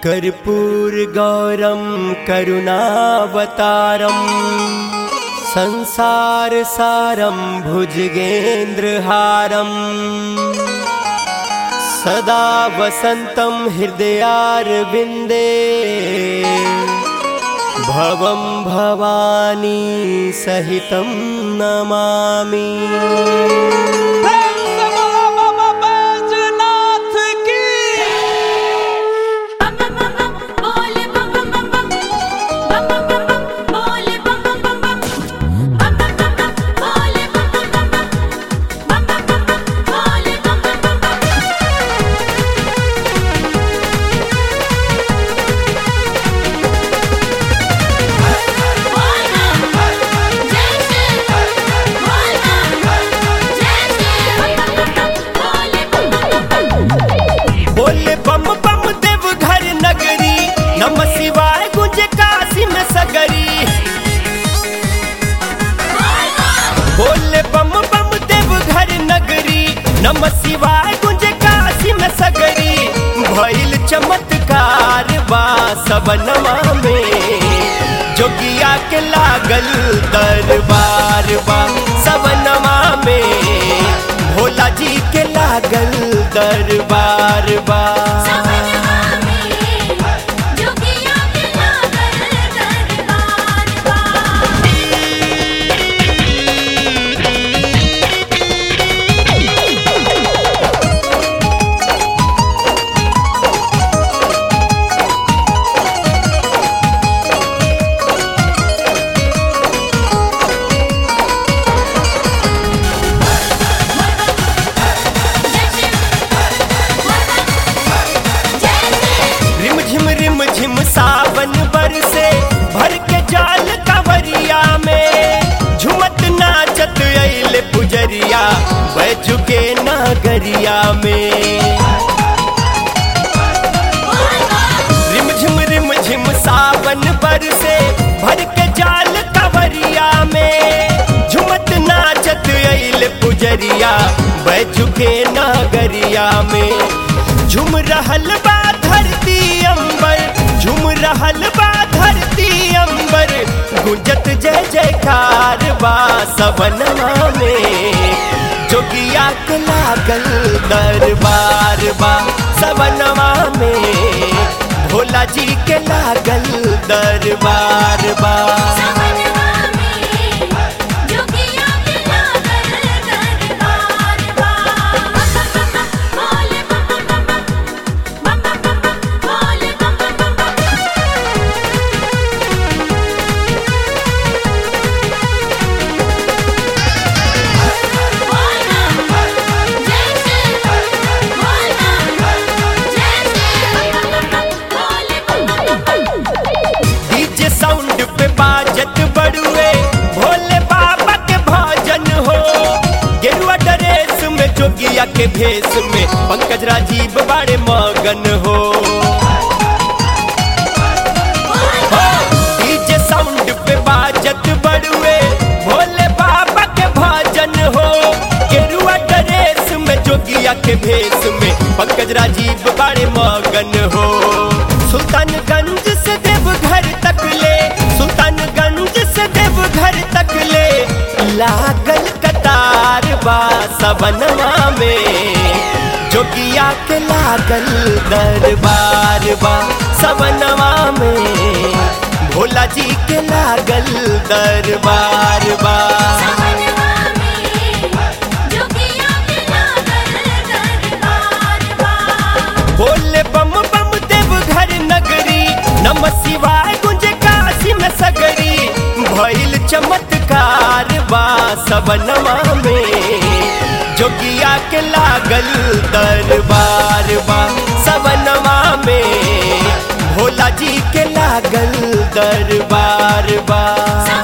कर्पूरगौरं करुणावतारं संसारसारं भुजगेन्द्रहारम् सदा वसन्तं हृदयारविन्दे भवं भवानी सहितं नमामि प्रेम से बोलो बाबा बैजनाथ की बम बम बम बम बोले बम बम बम बम बम बम बम बम बोले बम बम बम बम बम बम बम बम बोले बम बम बम बम बम बम बम बम बोले बम बम बम बम बोले बम बम देव घर नगरी नम शिवाय गुंज काशी में सगरी बोले बम बम देव घर नगरी नम शिवाय गुंज काशी में सगरी भइल चमत्कार बा सबनमा में जोगिया के लागल दरबार बा सबनमा में भोला जी के लागल दरबार बा रिम झिम रिम झिम सावन बरसे भर के जाल कवरिया में झुमत नाचत अइले पुजरिया बैजू के नागरिया में रिम झिम रिम झिम सावन बरसे भर के जाल कवरिया में झुमत नाचत अइले पुजरिया बैजू के नागरिया में झुम रहल बा धरती अंबर झुम रहल बा धरती अंबर गुंजत जय जयकार बा सबनमा में जोगिया के लागल दरबार बा सबनमा में भोला जी के लागल दरबार बा डीजे साउंड पे बाजत बड़ुए भोले बाबा के भजन हो गेरुआ ड्रेस में जोगिया के भेष में पंकज राजीव बड़े मगन हो डीजे साउंड पे बाजत बड़ुए भोले बाबा के भजन हो गेरुआ ड्रेस में जोगिया के भेष में पंकज राजीव बड़े मगन हो सुल्तानगंज से देवघर तक ले सुल्तानगंज से देवघर तक ले लागल कतार बा सबनमा में जोगिया के लागल दरबार बा सबनमा में भोला जी के लागल दरबार बा बोले बम बम देव घर नगरी नम शिवाय गुंज काशी में सगरी भइल चमत्कार बा सबनमा में जोगिया के लागल दरबार बा सबनमा में भोला जी के लागल दरबार बा